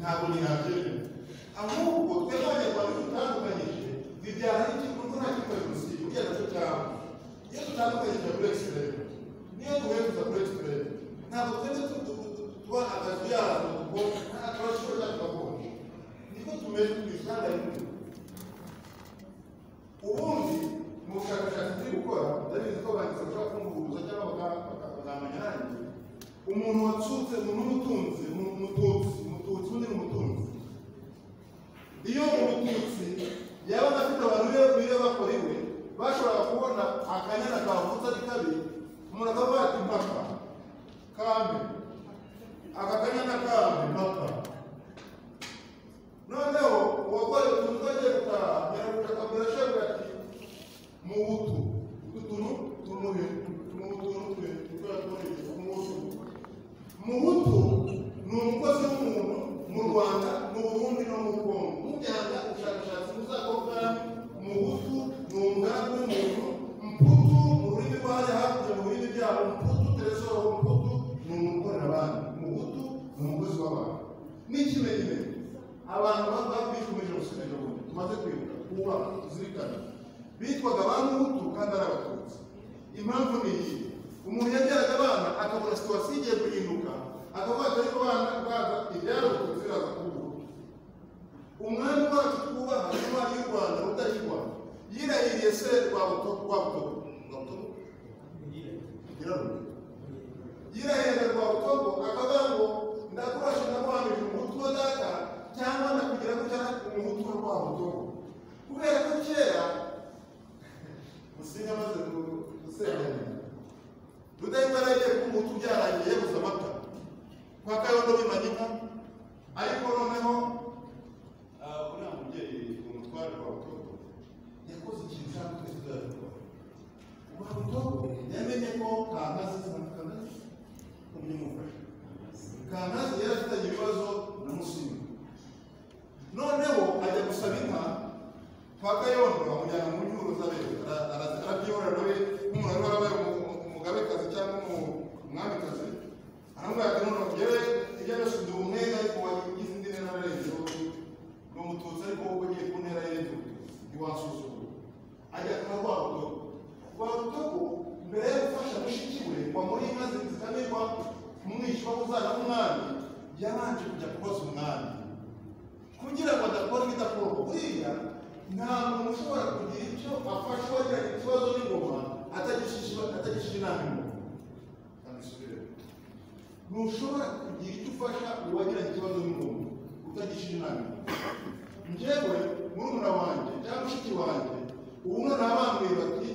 hakuliathiri. A Mungu temaje kwa nini tutangumanyishe vijana hichi kuna kitu ya msingi kile tunachotamu. Yesu tangu kwenye break spread. Niye tuwetu za break spread. Na kutende tu tuwa atazia kwa na atawashura kwa kwa. Niko tumetu kuisana hivi. Ubundi mu bushakashatsi turi gukora ndabizi ko banditse bashobora kumvuguruza cyangwa bakazamanyanange umuntu watsutse n'umutunzi mututsi mututsi undi ni umutunzi iyo umututsi yaba afite abantu be biwe bakora iwe bashobora kubona akanyana kavutse ari kabi umuntu akavuga ati mpaka kambi aka kanyana kambi mpaka noneho uwakora utuntu agiye gutaha nyarabutaka burashabwa ati mu butu utuntu tumuhe mu butu twe twakoreye umutu mu butu ni umukozi w'umuntu mu rwanda mu burundi no mu kongo mujyana ubushakashatsi muzakorwa mu butu ni umugambi w'umuntu mputu mu rurimi rwari hakurya mu bindi byabo mputu teresoro mputu ni umukorera abantu mu butu ni umukozi w'abantu n'ikimenyimenya abantu babikomeje gusina n'ubundi tumaze kwibuka kubaka tuzirikane bitwaga ba muhutu kandi ari abatutsi impamvu ni iyi umuntu yabyaraga abana akabura situwasiyo igiye guhinduka akavuga ati ariko abana baza ibyarokotse biraza kuba umwami wacu twubaha n'intwari y'u rwanda rudahigwa yirahiriye se rwabuto rwabutogo rwabutogo yirahiriye yirahiriye rwabutogo akavuga ngo ndakurasha ndaguhamije umuhutu wa data cyangwa ndakugira ngo cyangwa umuhutu wa rwabutogo kubera ko kera musinga amaze gusenganya rudahigwa yaragiye kuba umuhutu byarangiye yabuze amata kwa kayondo bimanyika ariko noneho uriya mubyeyi umutware wa butogo yakoze ikintu cyangwa twese tuzabikora wa butogo yamenye ko kangazi kangazi umumufasha kangazi yari afitanye ibibazo na musinga noneho ajya gusaba inka kwa kayondo amujyana mu nyuro z'abere arabyiyorera nawe nk'umuntu wari warabaye umugabekazi cyangwa umwamikazi aramubwira ati noneho yewe ibyo yashinze ubumwe ariko wagize indi ntera arenze ni umututsi ariko wowe ugiye ku ntera y'indi ntiwasuzugura ajya kwa rwabutogo rwabutogo mbere yo gufasha mushiki we wamuri inka zikamirwa umwishywa uzana w'umwami yabanje kujya kubaza umwami kugira ngo adakora ibidakorwa buriya nta muntu ushobora kugira icyo afasha uwagira ikibazo n'ingoma atagishije inama ingoma ntushobora kugira icyo ufasha uwagira ikibazo n'ingoma utagishije inama njyewe murumuna wanjye cyangwa mushiki wanjye ubu mwana bambwiye bati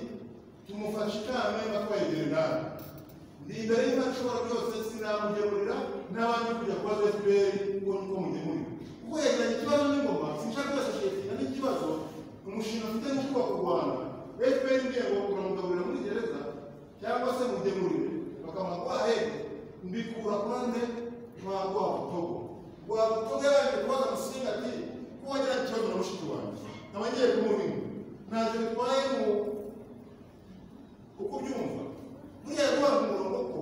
tumufashe ikame batwayegere nawe ni imbere y'inka nshobora byose sinamugemurira n'abandi kujya kubaza fpr ngo niko mugemurira kuko yegeranye ikibazo n'ingoma sinshaka byose shekina n'ikibazo umushinga mfite ni kubaka u rwanda fpr igiye ngo turamugaburira muri gereza cyangwa se mugemurire bakamuha kwa hebe mbikura kurande kwa rwabutogo rwabutogo yaje kubaza musinga ati ko wagira ikibazo na mushiki wanjye nkaba ngiye kumuhinga ntazo bitwaye mu uko ubyumva buriya rwanda umurongo ko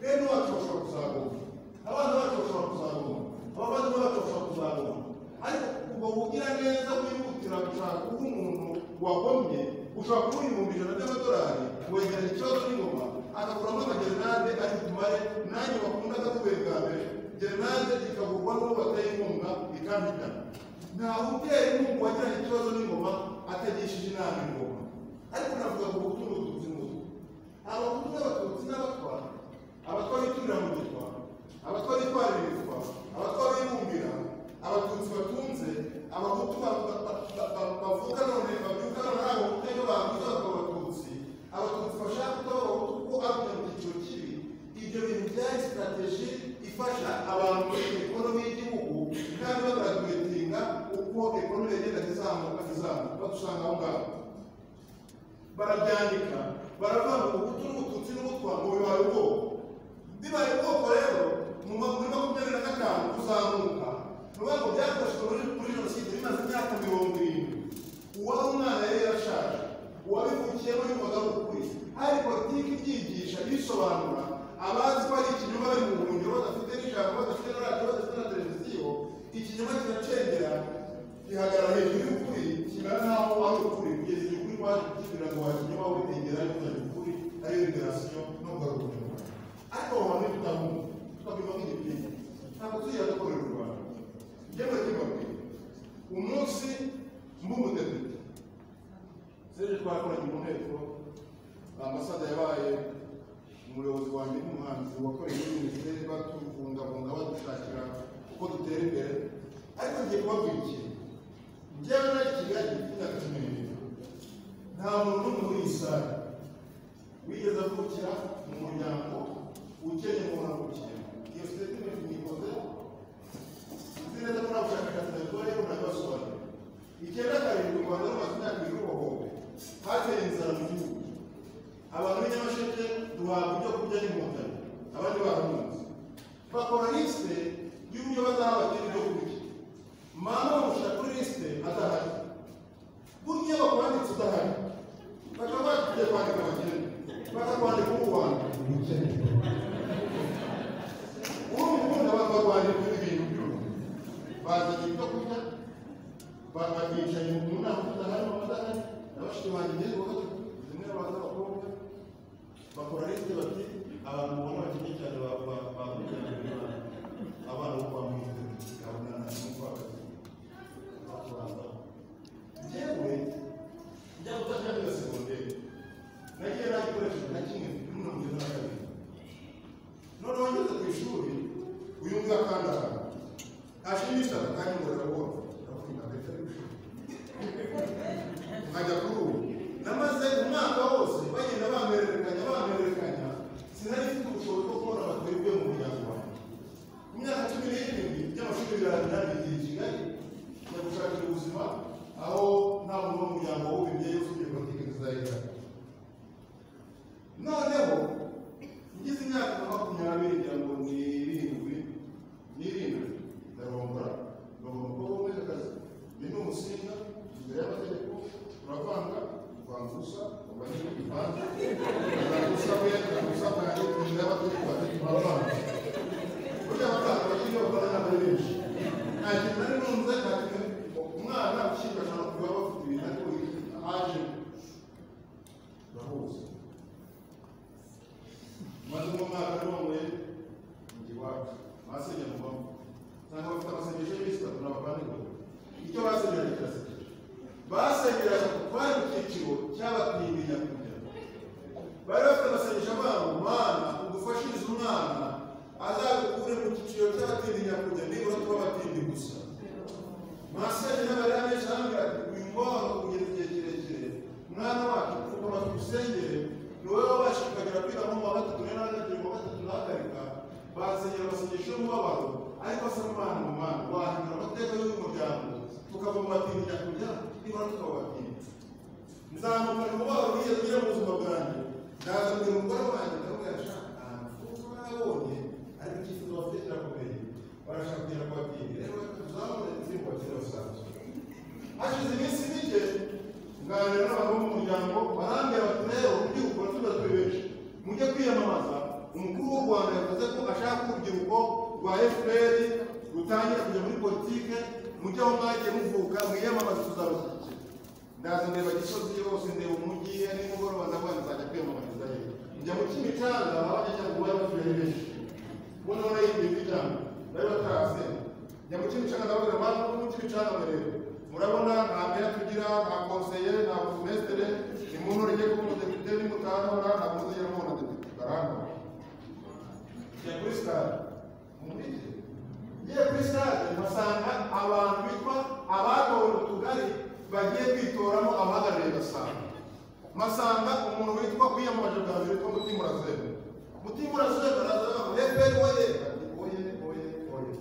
bene wacu bashobora kuzagoma abana bacu bashobora kuzagoma abavandimwe bacu bashobora kuzagoma ariko ubwo bugira neza wihutira gushaka kuba umuntu wagomye ushobora kuba ibihumbi ijana by'amadolari wegeranya ikibazo n'ingoma agakuramo amagerenade ari butumare nanjye bakunda gatuye bwa mbere gerenade ikagurwa n'uwo bateye inkunga ikambikana nta mubyeyi n'ubu wagiranye ikibazo n'ingoma atagishije inama ingoma ariko navuga ngo ubutumwa bututsi n'ubu abahutu n'abatutsi n'abatwa abatwa biturira mu gitwa abatwa bitwara ibitwa abatwa bibumbira abatutsi batunze abahutu bavuka none babyuka none ari abahutu rero bavuze bakaba abatutsi abatutsi bashaka kuba abahutu kuko ari kujya mu cyiciro kibi ibyo bintu byari sitarateji ifasha abantu muri ekonomi y'igihugu kandi bagaragatinga uko ekonomi yagenda izamuka izamuka badusanga aho ngaho barabyandika baravuga ngo ubutu n'ubututsi n'ubutwa ngo bibaye ubwoko bibaye ubwoko rero mu muri makumyabiri na gatanu kuzamuka bivuga ngo byakoreshejwe muri kuri jenoside bimaze imyaka mirongo irindwi uwari umwana yari yarashaje uwabivukiyemo y'umwuga w'ukuri hari politiki ibyigisha ibisobanura abazi ko ari ikinyoma bari mu buhungiro badafite n'ijambo badafite na radiyo badafite na televiziyo ikinyoma bakoreye muri minisiteri batubungabunga badushakira uko dutera imbere ariko ngiye kubabwira ikintu njyewe nakigali imyaka cumi n'ibiri nta muntu n'umwe muri iyi sare wigeze avukira mu muryango ukennye umuntu avukira iyo sosiyete imeze nikoze nzi neza ko nta bushakashatsi nabikora ariko nabasobanurira icyenda karindwi u rwanda rumaze imyaka ibiri rubohowe hateye inzara mu gihugu abantu b'inyamasheke duhabwa ibyo kurya n'inkotanyi abandi barahunze bakora lisite y'uburyo bazaha abakene ibyo kurya mama bamushyira kuri lisite adahari burya bakwanditse udahari bakaba bagiye kwandika abakene bakakwandika uwo rwanda uwo mukunda bakarwandika ibintu byose bazanye ibyo kurya bakicaye mu nama udahari udahari na bashiki banjye ngeze kuko zimwe abantu b'abakobwa bakora lisite bati abantu ubona bakeneye cyane bakurikirana abana bo kwa mwiza gahunda na kwa kazi bakuraza njyewe njya gutanga iyo segonderi nagiye nagikoresha na kimwe kuri mirongo ine na kabiri noneho ngeze ku ishuri uyu mbwa kandi ahantu ashimisha kandi ngo arabona ndakunda ndetse n'ishuri nkajya kuri ubu namaze umwaka wose bagenda bampererekanya bampererekanya sinari mfite ubushobozi bwo kubona batwebwe mu muryango wanjye imyaka cumi n'irindwi by'amashuri birangira nigiye i kigali njya gushakira ubuzima aho nta muntu wo mu muryango w'ubibyeyi usubije politiki nziza noneho ngize imyaka nka makumyabiri ngira ngo ni irindwi n'irindwi ndarongora ndabona umukobwa w'umwekazi ni n'umusinga imbere y'amategeko turavanga kuvanga ubusa kuvanga ibivanze kuvanga ubusa bwe kuvanga ubusa bwanjye imbere y'amategeko ati turavanga burya abaganga bakiri bakora inama ari benshi nta kintu nari numva nta kintu umwana ukiri ashobora kuba bafite ibintu ariko aje ndahuza maze mu mwaka none ndi iwacu basenye mu mbavu cyangwa bafite amasengesho y'ibisitatu n'abavandimwe icyo basenyera kirasekeje basenyeraga bari mu cyiciro cy'abatinya nyakujya bari bafite amasengesho abana umwana udufashirize umwana azagukure mu cyiciro cy'abatinya nyakujya nibura tuba abatindi gusa masenyera bari benshi hamwe ati uyu mwana kugeza igihe kirekire mwana wacu kuva tugusengere ni wowe wabasha kukagera kwiga nko mu wa gatatu rero hagati mu wa gatatu nahagarika basenyera amasengesho y'umubabaro ariko asa n'umwana mu mwana wahindura amateka y'umuryango tukava mu batindi nyakujya nibura tukaba abatindi nzamuka mu mubabaro wigeze ugira mu buzima bwanjye ndaza mbere umugore wanjye ndamubwira ashaka ahantu kuko nabonye ariko icyifuzo bafite kirakomeye barashaka kugera ku batindi rero tuzamure izindi bakiri basanzwe hashize iminsi mike nganira n'abagabo b'umuryango barambwira bati rero uburyo bukora tuba benshi mujye kwiyamamaza umukuru w'u rwanda yavuze ko ashaka ko urubyiruko rwa fpr rutangira kujya muri politike mujye aho mwagiye muvuka mwiyamamaze tuzabashyigikira ndaza ndeba gisozi yose ndeba umujyi nimugoroba ndavuga nzajya kwiyamamariza yo njya mu kimicanga abajya cyangwa ubaye batuye ari benshi ubona barayibye kuryama bari batarasenga njya mu kimicanga ndababwira abantu bo mu kimicanga bareba murabona nta meya tugira nta konseye nta burumestere ni mu ntore igiye kuba umudepite n'umutanura nta konseye n'uwo mudepite barangwa njya kuri sitade mumubike ngiye kuri sitade mpasanga abantu bitwa abatowe mu tugari bagiye kwitoramo abahagarariye gasanga mpasanga umuntu witwa kwiyamamaje bwa mbere witwa mutimurazebe mutimurazebe baraza bavuga efuperi oye oye oye oye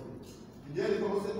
igenda ikoze